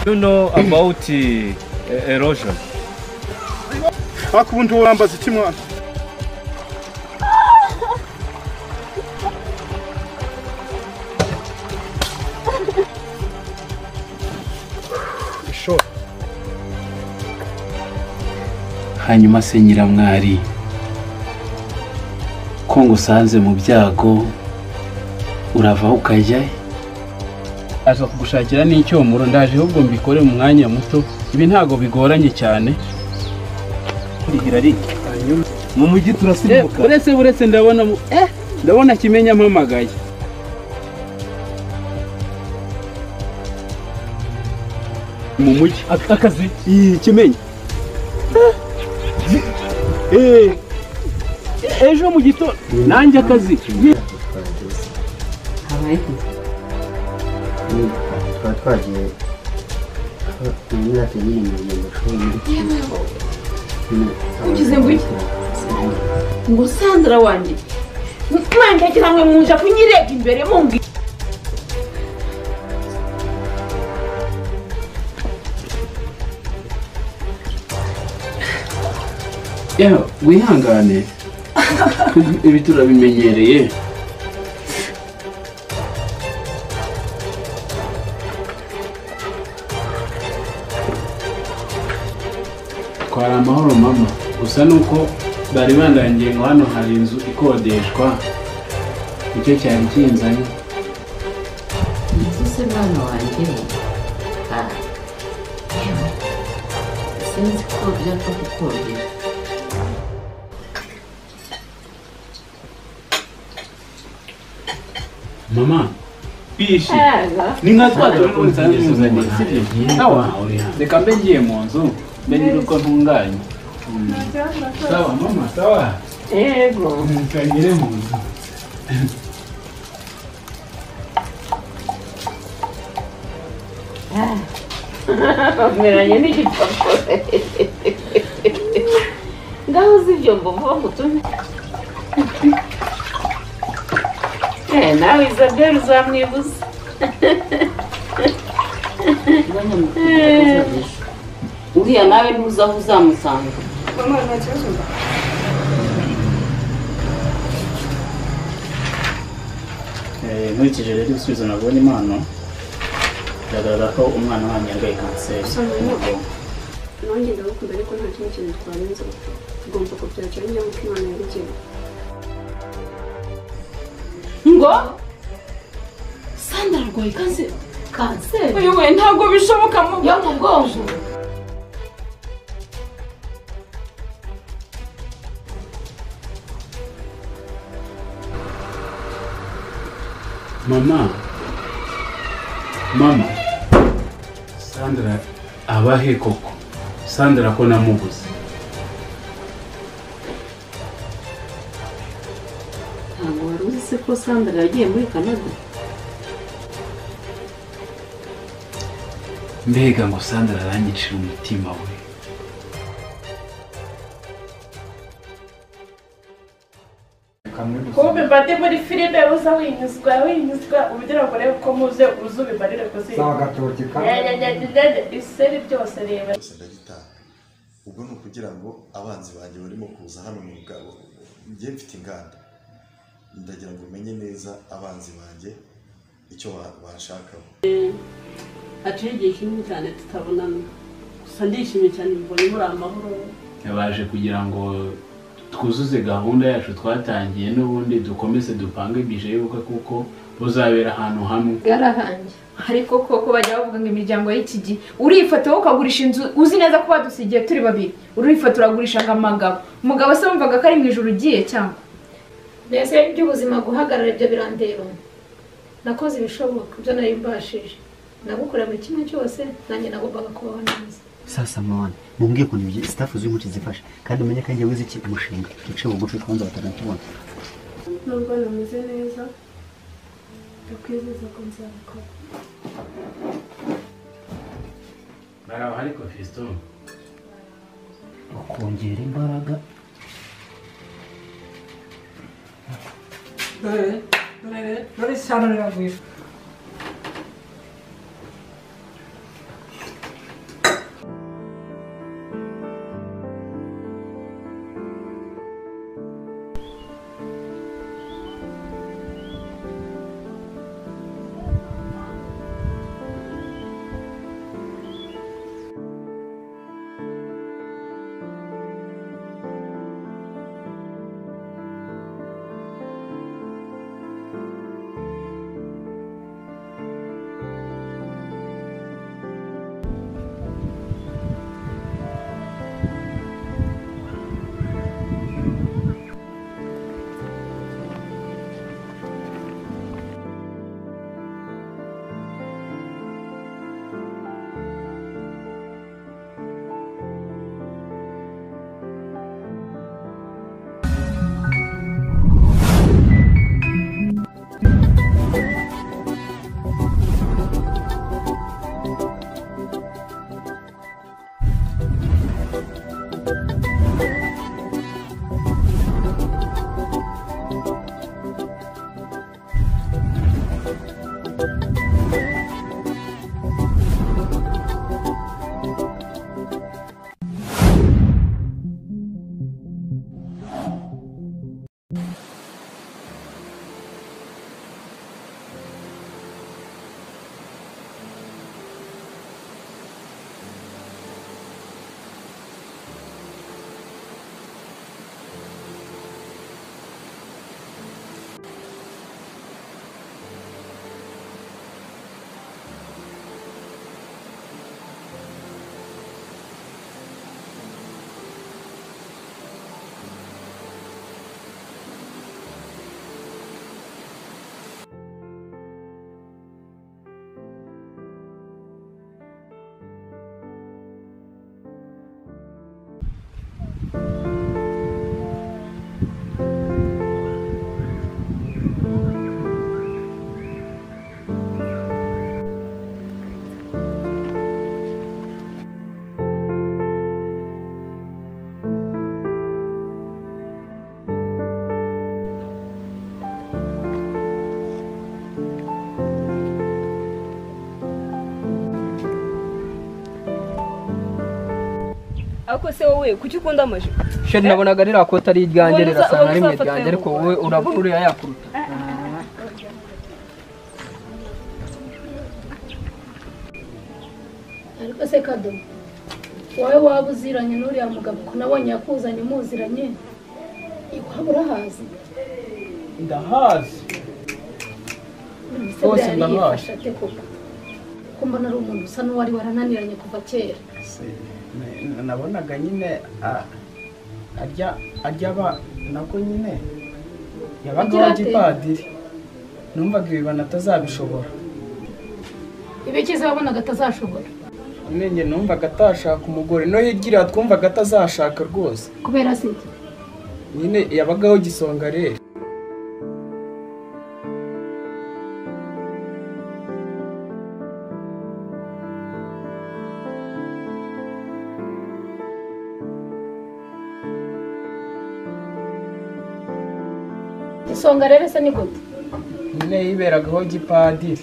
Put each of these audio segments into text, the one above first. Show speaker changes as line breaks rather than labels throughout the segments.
you know about uh, erosion?
ariko ubu ntiwambaza iki mwana ishoti
hanyuma se nyiramwari ko ngusanze mu byago uravaho ukajyayo aza kugushakira n'icyomoro ndaje ahubwo mbikore mu mwanya muto ibi ntago bigoranye cyane
Mu mujyi turasimbuka.
uretse uretse ndabona mu- eh ndabona kimenya mpamagaye mu mujyi
Akazi.
iyi kimenya Eh, ejo mu gitondo nanjye akazi
tukaba twagiye imyaka nyine mu mashuri muri kiko
Ugeze mu iki? ngo sandra wanjye mwandekera mwe muja kunyirega imbere mumbwi
yewe wihangane ibi turabimenyereye twari amahoro mama gusa ni uko bari bandangiye ngo hano hari inzu ikodeshwa nicyo cyari kinzanye
Ese se mwana wanjye ah yewe sinzi ko byapfa kukongera
mama bishi ni nka twa turi muri rusange tuzanye sibyo sawa reka mbe ngiye mu nzu mbe nyiri uko ntunganye sawa mama sawa
yego
mukagere mu nzu
bameranye n'igipapuro ngaho uzi ibyo ngo vuba mutume Eh, nawe isabelle uzamwibuza
mwanya muto uzaguze uriya nawe ntuzi aho uzamusanga
nkurikije rero ibisubizo nabonye impano biragaragara ko umwana wanjye yarwaye kanseri y'umugongo
nanjye ndagukunda ariko nta kindi kintu twarenze tugomba kubyakira niba uko imana yabigenye
ngo sandra arwaye kanseri
kanseri
uyu we ntabwo bishoboka mu
yo mu bwonko
mama mama sandra abahe koko sandra ko namubuze
ntabwo wari uzi se ko sandra yagiye muri canada
mbega ngo sandra aranyicira umutima we
kuba mbate muri filime uza winyuzwa winyuzwa ubugira ngo urebe uko muze uze ubimarire kuzima
zagatotika
iseri byose reba
gusa ndabitaha ubwo ni ukugira ngo abanzi banjye barimo kuza hano mu bwabo njye mfite inganda ndagira ngo umenye neza abanzi banjye icyo ba- banshakaho
haciye igihe kinini cyane tutabonana gusa ndishimye cyane mbonye muri amahoro
baje kugira ngo twuzuze gahunda yacu twatangiye n'ubundi dukomeze dupange bije y'ubukwe kuko buzabera ahantu hamwe
bwarahangiye
ariko koko bajya bavuga ngo imiryango y'iki gihe urifata wowe ukagurisha inzu uzi neza ko badusigiye turi babiri urifata uragurisha ngo amagabo umugabo se wumvaga ko ari mu ijoro ugiye cyangwa
mbese iby'ubuzima guhagarara ibyo birandeba nakoze ibishoboka ibyo nari mbashije nagukorera buri kimwe cyose nanjye nagombaga kubaho neza
sasa mwana mumbwiye ukuntu ibyo sitafu z'intoki zifasha kandi umenye ko njyewe uzi iki umushinga duce bugufi kubanza batanatubona
nubwo nameze neza ndakwizeza ko nzabikora
baraho ariko fiston
ukongera imbaraga
ariko se wowe kuki ukunda amajipo
sheri nabonaga ririya kote ari iryanjye
Ubona uza-
rirasa
ubona
na rimwe
uzafata
iryanjye
ayo
ariko wowe uraba uriya yakuruta
ariko se kado wowe waba uziranye n'uriya mugabo ko nabonye yakuzanye muziranye iwaba urahazi
ndahazi
Se
Rwose
buriya
ndahazi.
yifashe ate koko ko mbona ari umuntu usa n'uwari warananiranye kuva kera
nabonaga nyine a- arya arya aba nabwo nyine yabaga
Agira
wa
ate?
gipadiri numvaga ibibana atazabishobora
ibyo cyiza wabonaga atazashobora
nyine njye numvaga atashaka umugore no hirya iriya twumvaga atazashaka rwose
kubera se iki?
nyine yabagaho gisonga rero
isonga rero se ni gute
nyine yiberagaho gipadiri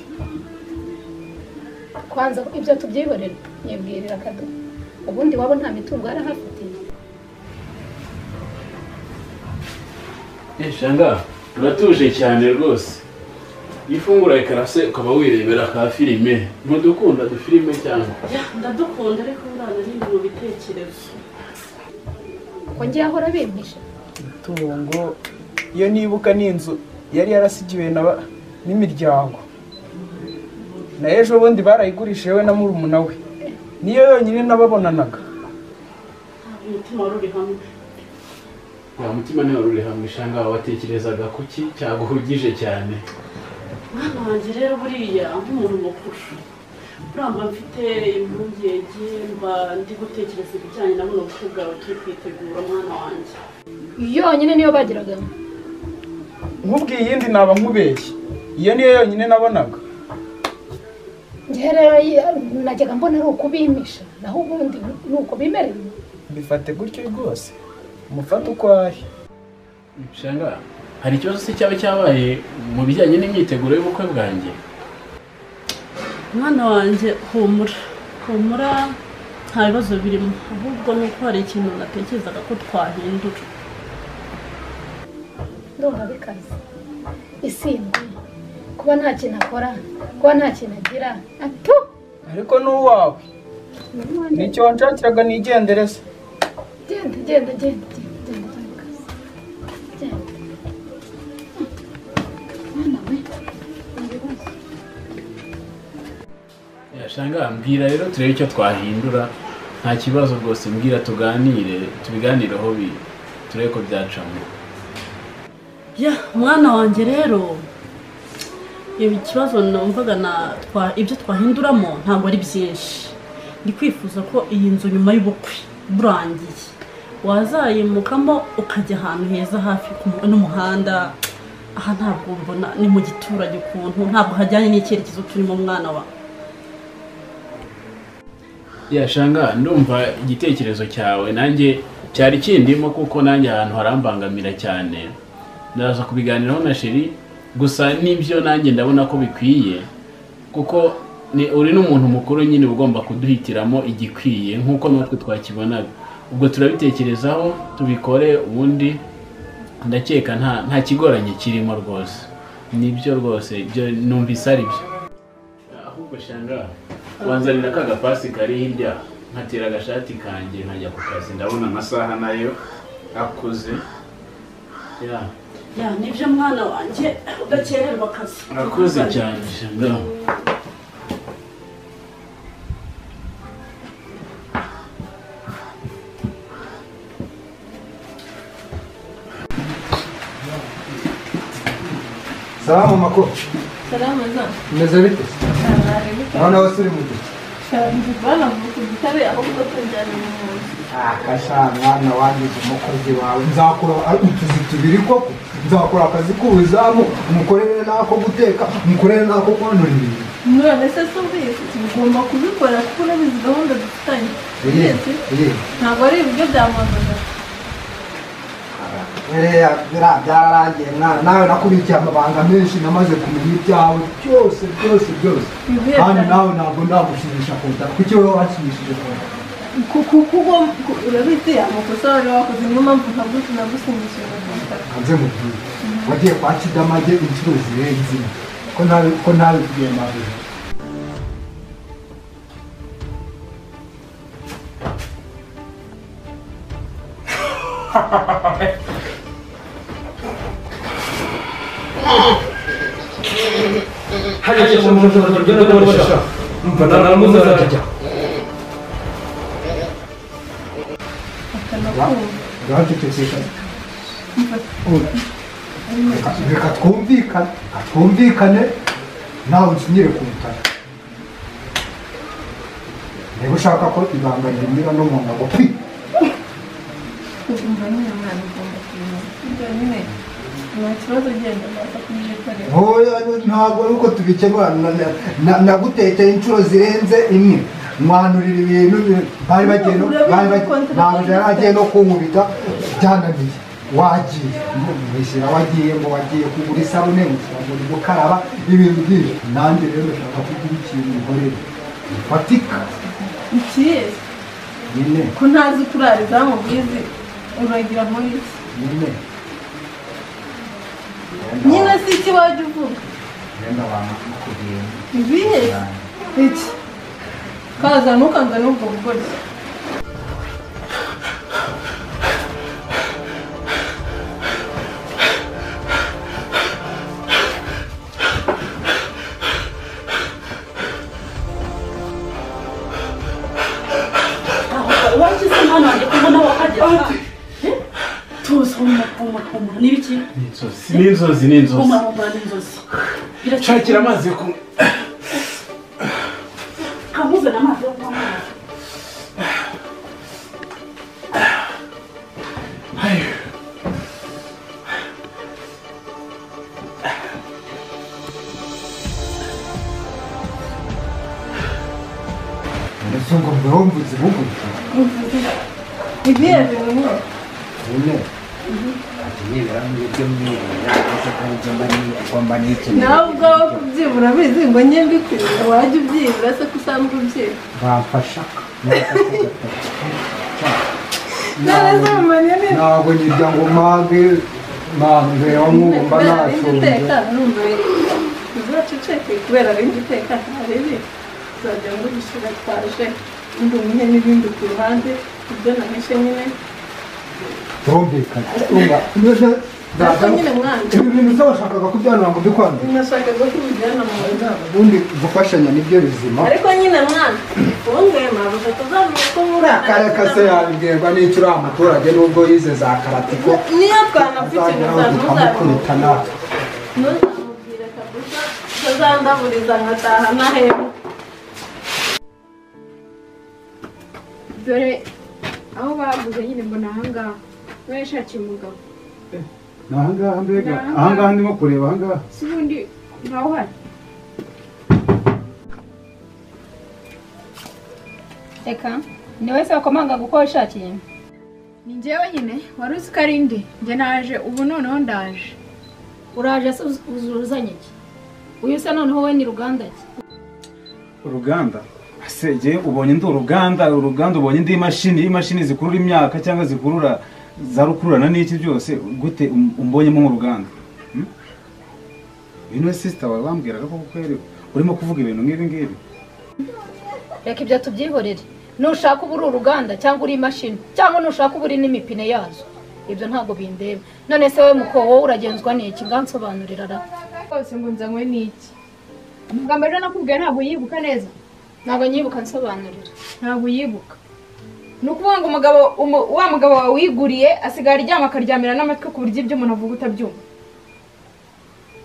kwanza ibyo tubyihorera nyibwirira kado ubundi waba nta mitungo yarahafitiye
shanga uratuje cyane rwose iyo ufungura ekara se ukaba wirebera ka filime ntudukunda dufilime cyangwa
ndadukunda ariko ngana n'indi mu bitekerezo
ko ngiye ahora bimpisha
tungo iyo nibuka ni inzu yari yarasigiwe na ba- n'imiryango na ejo bundi barayigurishije we na murumuna we niyo yonyine nababonanaga
ntabwo umutima wari uri hamwe
nta mutima nawe uri hamwe shanga watekerezaga kuki cyaguhugije cyane
mwana wanjye rero buriya nk'umuntu mukuru uramba mfite impungenge mba ndi gutekereza ibijyanye na buno bukwe bwawe turi kwitegura mwana wanjye
yonyine niyo bagiragamo
nkubwiye iyindi naba nkubeshye iyo niyo yonyine nabonaga
njyewe rero ye- najyaga mbona ari ukubimpisha naho ubundi ni uko bimereye
mbifate gutyo rwose umufate uko ari
shanga hari ikibazo se cyaba cyabaye mu bijyanye n'imyiteguro y'ubukwe bwanjye
mwana wanjye humura humura nta bibazo birimo ahubwo ni uko hari ikintu natekerezaga ko twahindura
ndumva bikaze isindwe kuba nta kintu akora kuba nta kintu agira ato
ariko n'uwawe nicyo wanshakiraga nigendereza
genda genda genda genda genda genda bikaze genda mwana we nta bibazo
Ya, shanga mbwira rero turebe icyo twahindura nta kibazo rwose mbwira tuganire tubiganireho bi turebe ko byacamo
ya mwana wanjye rero ibi kibazo numvaga na twa- ibyo twahinduramo ntabwo ari byinshi ndi kwifuza ko iyi nzu nyuma y'ubukwe burangiye wazayimukamo ukajya ahantu heza hafi ku mu- n'umuhanda aha ntabwo mbona ni mu giturage ukuntu ntabwo hajyanye n'icyerekezo turimo mwana wa
ya shanga ndumva igitekerezo cyawe nanjye cyari kindimo kuko nanjye ahantu harambangamira cyane ndaza kubiganiraho na sheri gusa nibyo nanjye ndabona ko bikwiye kuko ni uri n'umuntu mukuru nyine uba ugomba kuduhitiramo igikwiye nk'uko natwe twakibonaga ubwo turabitekerezaho tubikore ubundi ndakeka nta nta kigoranye kirimo rwose nibyo rwose ibyo numvise ari byo ahubwo shanga wanzanira ka gapasi kari hirya nkatera agashati kanjye nkajya ku kazi ndabona amasaha nayo akuze ya
ya nibyo mwana wanjye udakererwa akazi
arakuze cyane shanga
Salamu mako,
Salama za.
umeze bite? Naona wose uri mu gihe.
Bana mu gitare ahubwo tunjyana mu nzu.
Akasha mwana wangize umukozi wawe, nzakora utuzi tubiri koko, nzakora akazi k'ubuzamu, mukorere n'ako guteka, mukorere n'ako kwanura ibintu.
None se si ubizi tugomba kubikora kuko unabizi gahunda dufitanye.
Iri,
Ubizi?
iri.
Ntabwo ari ibiryo bya mama.
Biriya biriya byararangiye mwana, nawe nakubikiye amabanga menshi namaze kumenya ibyawe byose byose byose.
Ibihe
Kandi
byanjye.
nawe ntabwo ndagushimisha kuruta, kuki wowe wanshimishije kuruta?
kuko urabizi amakosa wari wakoze niyo mpamvu ntabwo tunagusimbukira
hanze mu gihugu wagiye kwa kidamage inshuro zirenze imwe ko nawe ko nawe kubyemabira uracecekeka reka twumvikane twumvikane nawe ukinyire ku butaka niba ushaka ko ibanga rinyura no mu ngabo pi
kugumva nyine umwana ugomba kumenya ibyo nyine nta kibazo ugenda uraza kubyikorera
ntoya ntabwo ari uko tubikemura na- na- na- nagutekeye inshuro zirenze imwe mwanurira ibintu bi- bari bagiye no- bari bagiye- ntabwo yari agiye no kunkubita byananiye wagiye mwishyira wagiye ngo wagiye kugura isabune mwishyira ngo uri gukaraba ibintu byinshi nanjye rero ndashaka kugira ikintu nkorera fatika
ikiye
nyine
ko ntazi kurara izamu bwizi uragira muri iki
nyine
nyine si iki wajya uvuga
wenda wamakubwira
ibihe iki kaza ntukanze n'ubwo bugoryi
wagize umwana wanjye kuko nawe akajya tuzi umutumutuma ni ibiki
Inzozi n'inzozi n'inzozi
umutumutuma ni inzozi
shakira amazi yo kunywa
kamuzana amazi yo kunywa amazi.
mbese ngo mbe wumvise bugufi
ibihe bimwe
nyine
nibura muri ibyo mwirinda ndetse kandi ibyo mba ni- ugomba n'ikeneye
nawe ubwawe kubyibura bizi ngo njye mbikwiye wajya ubyibura se ko usanzwe ubyiba
bamfasha
none se mumariye neza
ntabwo nirya ngo mpage mbera nk'ubumba
bindi
nashonje
uteka numva biri uzaceceke kubera bindi uteka ntabibi uzajya ngo ubishyira twaje undi umuhe n'ibindi ku ruhande ibyo nahishe nyine
turumvikana twumva mbese
ariko nyine mwanjye
ibi bintu se washakaga kubyanura ngo bikwanduye
nashakaga ko ubijyana mu rugo
ubundi gufashanya nibyo bizima
ariko nyine mwana wongwema gusa tuzamenya ko muri
kareka se yabibwirwa n'icyo uriya muturage nubwo yize za karatiko
niyo twanapfutse gusa ntuzabimenya
tukamukubita natwe
ntuzamubwire kabisa utazandaburiza nkataha nahema
dore aho baguze nyine mbona ahangaha niba yashakiye umugabo
ni ahangaha mbega
Ni ahangaha.
ahangaha ndimo kureba ahangaha
si ubundi ntawe uhari
reka ni wese wakomanga uko washakiye ni njyewe nyine wari uzi ko ari ndi njye naje ubu noneho ndaje
uraje se uzi uruzanye iki uyu se noneho we ni ruganda ki
uruganda ese jye ubonye ndi uruganda uruganda ubonye ndi imashini imashini zikurura imyaka cyangwa zikurura za rukururana n'iki byose gute um- umbonyemo nk'uruganda Hmm? uyu niwe sisita wawe wambwiraga ko kuko yari urimo kuvuga ibintu nk'ibi ngibi
reka ibyo tubyihorere nushaka uba uri uruganda cyangwa uri imashini cyangwa nushaka uba uri n'imipine yazo ibyo ntabwo bindeba none se we muko wowe uragenzwa n'iki ngansobanurira ra
rwose ngo nzanywe n'iki amagambo ejo nakubwiye ntabwo uyibuka neza
ntabwo nyibuka nsobanurira
ntabwo uyibuka ni ukuvuga ngo umugabo umu- wa mugabo wawe wiguriye asigara aryama akaryamira n'amatwi ku buryo ibyo umuntu avuga utabyumva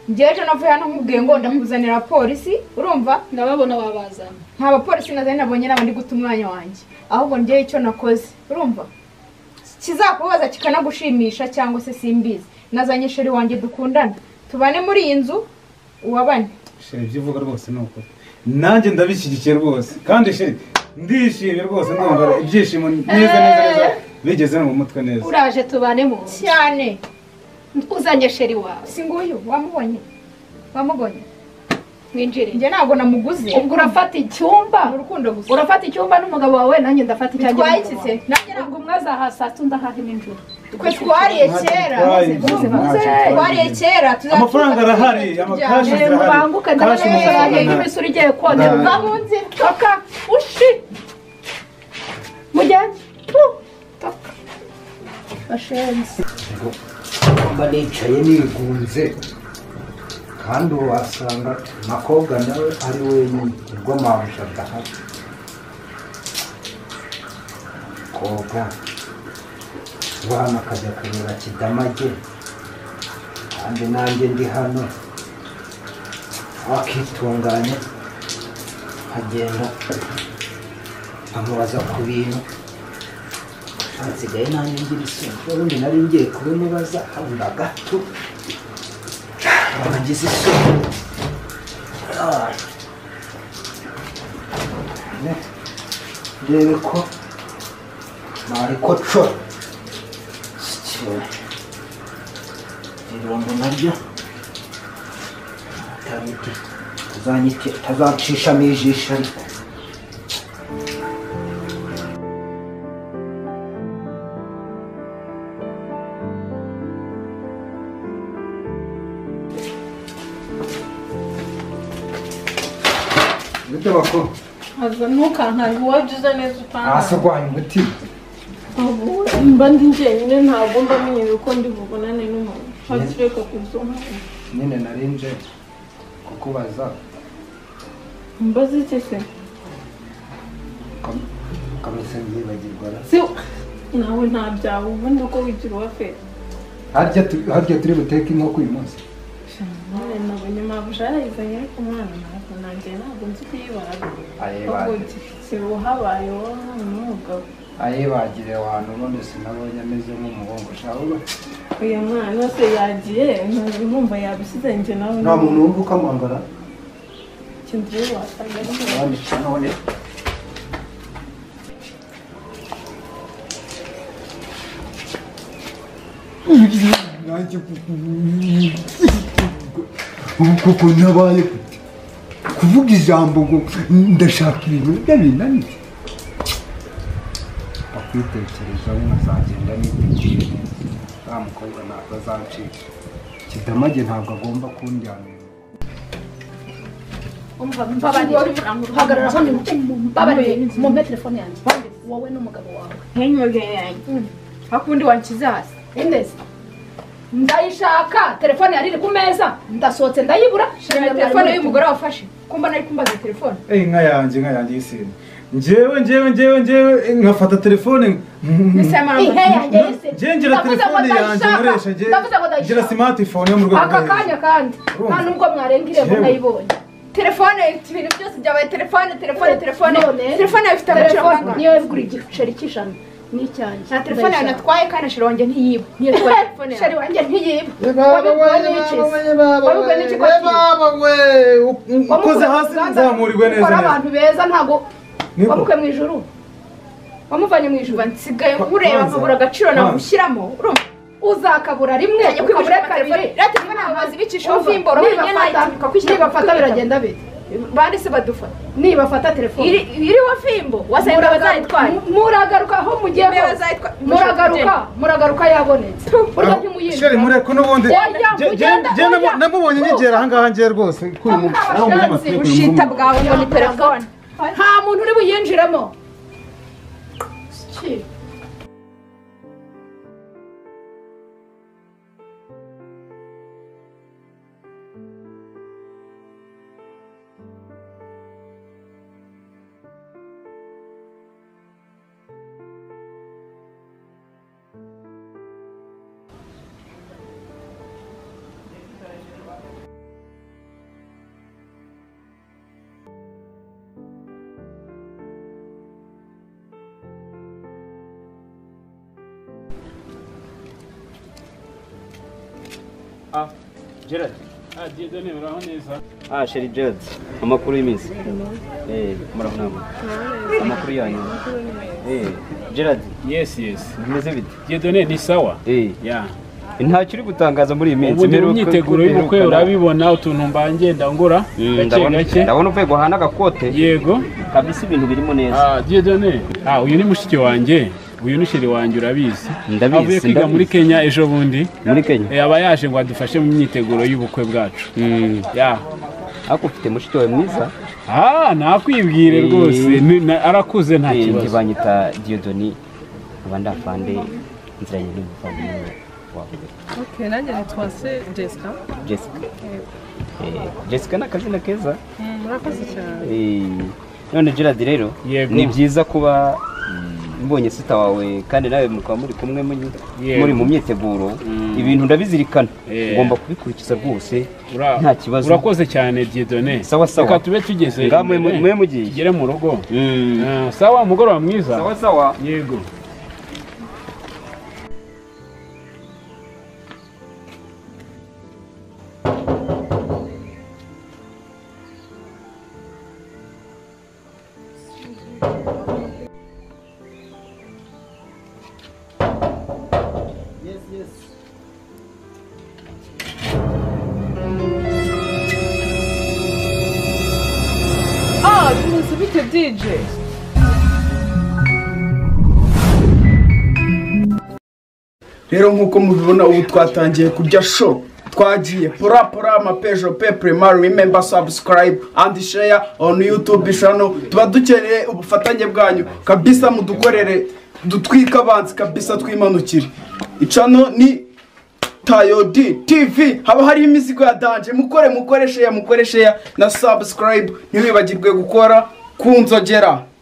njyewe ejo navuye hano nkubwiye ngo ndamuzanira polisi urumva
ndababona wabazana
nta bapolisi nazanye nabonye naba ndi guta umwanya wanjye ahubwo njyewe icyo nakoze urumva kizakubaza kikanagushimisha cyangwa se simbizi nazanye sheri wanjye dukundana tubane muri iyi nzu uwabane
sheri ibyo uvuga rwose ni ukuri nanjye ndabishyigikiye rwose kandi sheri ndishimye rwose ndumva ibyishimo neza neza neza bigeze no mu mutwe neza
uraje tubane mu nzu
cyane
uzanye sheri wawe
si nguyu wamubonye wamugonye
winjire
njye ntabwo namuguze
ubwo urafata icyumba urafata icyumba n'umugabo wawe nanjye ndafata icyanjye
Bitwaye
n'umugabo
iki se?
wawe. ubwo umwe azaha saa tatu ndahaha nijoro
twe twariye kera twariye kera tuzajya
amafaranga arahari amakashi
Eh, mubanguke ndabona
Kashi
imisoro yanjye
amafaranga.
nk'imisoro igiye kongera
Nda-
uva mu nzira toka ushi mugende tu, toka bashenze
mba nicaye nigunze kandi ubu wasanga umukobwa nawe ari wenyine ubwo mabuja adahari koga abana akajya kureba kidamage kandi nanjye ndi hano wakitunganya nkagenda amubaza ku bintu nsigaye nanjye ngira isoni ubundi nari ngiye kubimubaza habura gato abagize isoni Ah. Ne, ndebe ko nariko cora irombo naryo atabiti- tuzanyite- tazacishamo ijisho ariko gute bakuru
aza ntukankange iwacu uza neza utangaye
hasi urwanya umutima
mba ndi njyenyine ntabwo mba menyera uko ndi bubonane n'umuntu hafi reka kuzo
nyine nari nje kukubaza
mbaze iki se
ukamesa byibagirwa ra
si nawe nta byawe ubundi uko wigira uwafera
harya tu- harya turi buteke inkoko uyu munsi
nawe nabonye mabuja yarayizanye ariko umwana ntabwo nanjye ntabwo nzi kuyibara
Ayibara.
ahubwo uti, si uhabaye wowe umwana n'umugabo
ayibagire abantu ubundi sinabonye ameze nk'umuhungu shawuba
uyu mwana se yagiye ntabwo urumva yabishyize njye nawe
nta muntu wumva ukamwambara
ikintu rero wasaga ari
abandi none nanjye kuko nabaye gute kuvuga ijambo ngo ndashaka ibintu ndabinaniye bakwitekerezaho nkazagenda niteguye neza wa mukobwa ntabwo azacika kidamage ntabwo agomba kundyanira
mbabarire hagarara hano mbabarire mumpe telefone yanjye wowe n'umugabo wawe
ntinyobye yanjye hakundi wanshyize hasi
indezi ndayishaka telefone yari iri ku meza ndasohotse ndayibura
shaka telefone y'umugore wafashe kumba nari kumbaza telefone
Eh, nka yanjye nka yanjye y'isine njyewe njyewe njyewe njyewe nkafata telefone
Ese mama, Ihe yanjye y'isine.
njyewe ngira
Ndavuze ngo
telefone yanjye
ndayishaka.
nkoresha njye
Ndavuze ngo
ngira
ndayishaka.
smartphone yo mu rwego
aka
rwo hejuru
kanya kandi nta nubwo mwarenga irembo
Yewe.
nayibonye
telefone ifite ibintu byose byabaye telefone telefone telefone
None,
telefone yawe ifite agaciro
telefone
kangahe?
niyo yagura igiceri cy'ijana n'icyanjye
nta telefone yawe natwaye kandi sheri wanjye ntiyiba niyo twaye telefone yawe
sheri wanjye ntiyiba
baba,
wabibwiwe n'iki
baba,
se?
baba,
wabibwiwe n'iki ko atiba?
ukoze hasi nzamurigwe neza
ukora
neza
abantu beza ntabwo
Niko.
wabukwe mu ijuru
wamuvanye mu ijuru nsigaye nkureba
Kwanza,
nkabura agaciro
kwanza.
namushyiramo urumva
uzakabura rimwe
Ntajya kwigurira
ukabura kabiri
telefone. Iriya telefone amazi ibicisha
Umva,
ufimbora wenyine
nibafata-
nayituka kwishyira ku
nibafata
kwitabo.
biragenda bite
bande se badufata
nibafata telefone
Iri- iriho fimbo wasanga
Muraga-
bazayitware
muragaruka aho mugiye
Niba
hose
bazayitwa-
muragaruka
Mushaka
muragaruka yabonetse burya ntimuyindi
sheri mureko n'ubundi
Oya,
Je- je-
ugenda,
je namu-
oya.
namubonye nyegera ahangaha njye rwose kuri uyu munsi. Naho muri amategeko y'umuhungu.
ushita bwawe ngo ni telefone
nta muntu uri buyinjiremo Ki?
Ah, Gerard. Ah, Dieudonné, uraho neza.
Ah, Sheri Gerard, amakuru y'iminsi. Eh, murabona. Amakuru yanyu. Eh, Gerard.
Yes, yes.
Bimeze bite?
Dieudonné ni sawa?
Eh.
Yeah.
nta kiri gutangaza muri iyi minsi
ubundi mu
mperuka-
myiteguro y'ubukwe
mperukana.
urabibona utuntu mba ngenda ngura
Mm,
gake
ndabona-
gake
ndabona uvuye guhana agakote
yego
kabisa ibintu birimo neza
ah Dieudonné ah uyu ni mushiki wanjye uyu ni sheri wanjye urabizi
Ndabizi,
avuye kwiga
ndabizi.
muri Kenya ejo bundi
muri Kenya
Eh, aba yaje ngo adufashe mu myiteguro y'ubukwe bwacu ya
ariko ufite mushiki wawe mwiza
ah nakwibwire
Eh,
rwose ni- na- arakuze nta
eh,
kibazo
ntibanyita diyodoni nkaba ndafande nziranye n'umuvandimwe wawe
Okay, nanjye nitwa se Jessica.
jessica
Yego.
Eh, jessica ni akazina keza
Mm, Murakoze cyane.
Eh, none gerard rero
Yego.
ni byiza kuba mbonye sita wawe kandi nawe mukaba muri kumwe muri-
Yego.
muri mu myiteguro
Mm.
ibintu ndabizirikana
Eh.
ngomba kubikurikiza rwose
Ura-
nta kibazo
urakoze cyane Dieudonné
Sawa, sawa.
reka tube tugeze
Ngaho mwe-
imbere,
mwe mugiye.
tugere mu rugo Ah, sawa umugoroba mwiza
Sawa, sawa.
yego
Ah, bimeze bite DJ?
rero nk'uko mubibona ubu twatangiye kurya show twagiye pora pora amapejo pe prema remember subscribe and share on youtube channel tuba dukeneye ubufatanye bwanyu kabisa mudukorere dutwike abanzi kabisa twimanukire icano ni tayodi tv haba hari imizigo ya danje mukore mukore share mukore share na subscribe ntiwibagirwe gukora ku nzogera